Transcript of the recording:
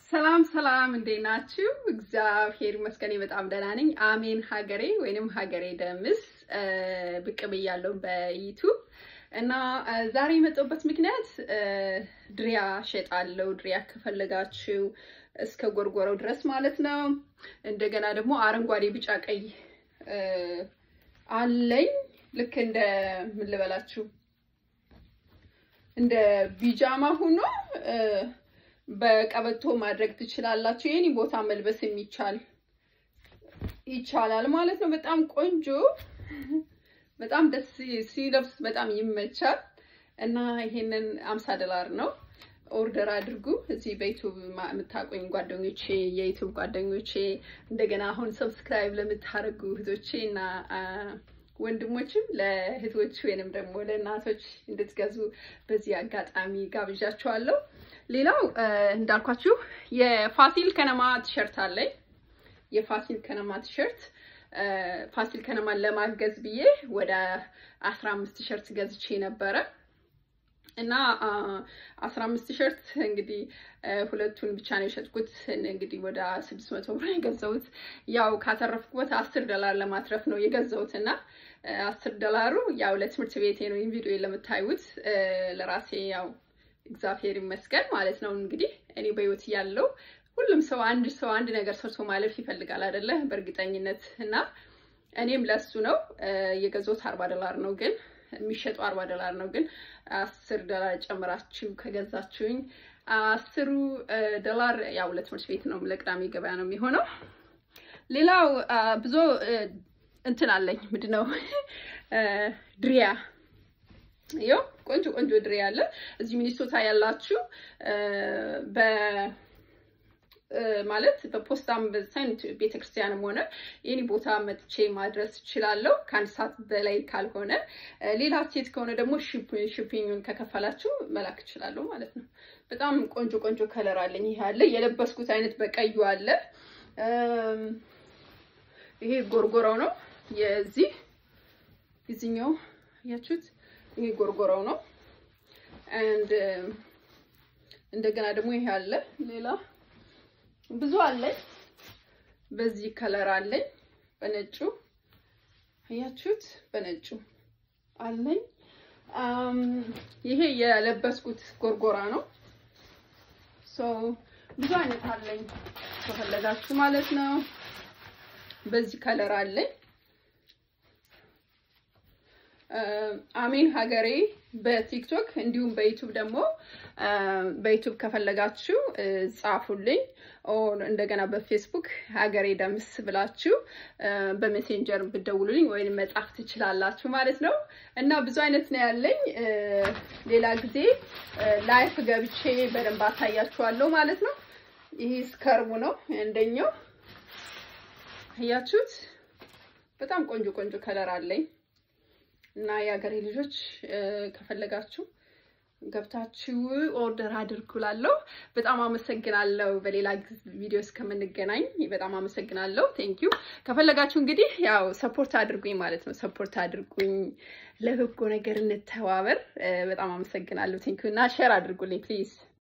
ሰላም ሰላም፣ እንዴት ናችሁ? እግዚአብሔር ይመስገን በጣም ደህና ነኝ። አሜን ሀገሬ ወይንም ሀገሬ ደምስ ብቅ ብያለሁ በዩቱብ እና ዛሬ የመጣሁበት ምክንያት ድሪያ ሸጣለሁ። ድሪያ ከፈለጋችሁ እስከ ጎርጎረው ድረስ ማለት ነው። እንደገና ደግሞ አረንጓዴ፣ ቢጫ፣ ቀይ አለኝ። ልክ እንደ ምን ልበላችሁ እንደ ቢጃማ ሆኖ በቀበቶ ማድረግ ትችላላችሁ። የኔ ቦታ መልበስ የሚቻል ይቻላል ማለት ነው። በጣም ቆንጆ፣ በጣም ደስ ሲለብስ በጣም ይመቻል እና ይሄንን አምሳ ዶላር ነው። ኦርደር አድርጉ። እዚህ በዩቱብ የምታቆኝ ጓደኞቼ፣ የዩቱብ ጓደኞቼ እንደገና አሁን ሰብስክራይብ ለምታደርጉ እህቶቼ እና ወንድሞችም ለእህቶች ወይንም ደግሞ ለእናቶች እንድትገዙ በዚህ አጋጣሚ ጋብዣችኋለሁ። ሌላው እንዳልኳችሁ የፋሲል ከነማ ቲሸርት አለኝ። የፋሲል ከነማ ቲሸርት ፋሲል ከነማን ለማገዝ ብዬ ወደ አስራ አምስት ቲሸርት ገዝቼ ነበረ እና አስራ አምስት ቲሸርት እንግዲህ ሁለቱን ብቻ ነው የሸጥኩት። እንግዲህ ወደ ስድስት መቶ ብር የገዛሁት ያው ካተረፍኩበት አስር ዶላር ለማትረፍ ነው የገዛሁት እና አስር ዶላሩ ያው ለትምህርት ቤቴ ነው ይህን ቪዲዮ ለምታዩት ለራሴ ያው እግዚአብሔር ይመስገን ማለት ነው። እንግዲህ እኔ በህይወት ያለው ሁሉም ሰው አንድ ሰው አንድ ነገር ሰርቶ ማለፍ ይፈልጋል አይደለ? በእርግጠኝነት እና እኔም ለሱ ነው የገዛሁት አርባ ዶላር ነው ግን የሚሸጠው አርባ ዶላር ነው ግን አስር ዶላር ጨምራችሁ ከገዛችሁኝ አስሩ ዶላር ያው ለትምህርት ቤት ነው ለቅዳሜ ገበያ ነው የሚሆነው። ሌላው ብዙ እንትን አለኝ ምንድን ነው ድሪያ ይኸው ቆንጆ ቆንጆ ድሬ አለ። እዚህ ሚኒሶታ ያላችሁ በ ማለት በፖስታም በሳይንት ቤተክርስቲያንም ሆነ የኔ ቦታ መጥቼ ማድረስ እችላለሁ፣ ከአንድ ሰዓት በላይ ካልሆነ። ሌላ ሴት ከሆነ ደግሞ ሽፒንግን ከከፈላችሁ መላክ እችላለሁ ማለት ነው። በጣም ቆንጆ ቆንጆ ከለር አለኝ። ይሄ አለ የለበስኩት አይነት በቀዩ አለ። ይሄ ጎርጎራው ነው የዚህ የዚህኛው ያችሁት ይሄ ጎርጎራው ነው። አንድ እንደገና ደግሞ ይሄ አለ። ሌላ ብዙ አለኝ። በዚህ ከለር አለኝ። በነጩ አያችሁት? በነጩ አለኝ። ይሄ የለበስኩት ጎርጎራ ነው። ሶ ብዙ አይነት አለኝ ከፈለጋችሁ ማለት ነው። በዚህ ከለር አለኝ። አሜን ሀገሬ በቲክቶክ እንዲሁም በዩቱብ ደግሞ በዩቱብ ከፈለጋችሁ ጻፉልኝ። እንደገና በፌስቡክ ሀገሬ ደምስ ብላችሁ በሜሴንጀር ብደውሉልኝ ወይም መጻፍ ትችላላችሁ ማለት ነው። እና ብዙ አይነት ነው ያለኝ። ሌላ ጊዜ ላይፍ ገብቼ በደንብ አሳያችኋለሁ ማለት ነው። ይሄ ስከርቡ ነው አንደኛው። አያችሁት? በጣም ቆንጆ ቆንጆ ከለር አለኝ። እና የሀገሬ ልጆች ከፈለጋችሁ ገብታችሁ ኦርደር አድርጉላለሁ። በጣም አመሰግናለሁ። በሌላ ቪዲዮ እስከምንገናኝ በጣም አመሰግናለሁ። ቴንክ ዩ። ከፈለጋችሁ እንግዲህ ያው ሰፖርት አድርጉኝ ማለት ነው። ሰፖርት አድርጉኝ፣ ለበጎ ነገር እንተባበር። በጣም አመሰግናለሁ። ቴንክ ዩ እና ሼር አድርጉልኝ ፕሊዝ።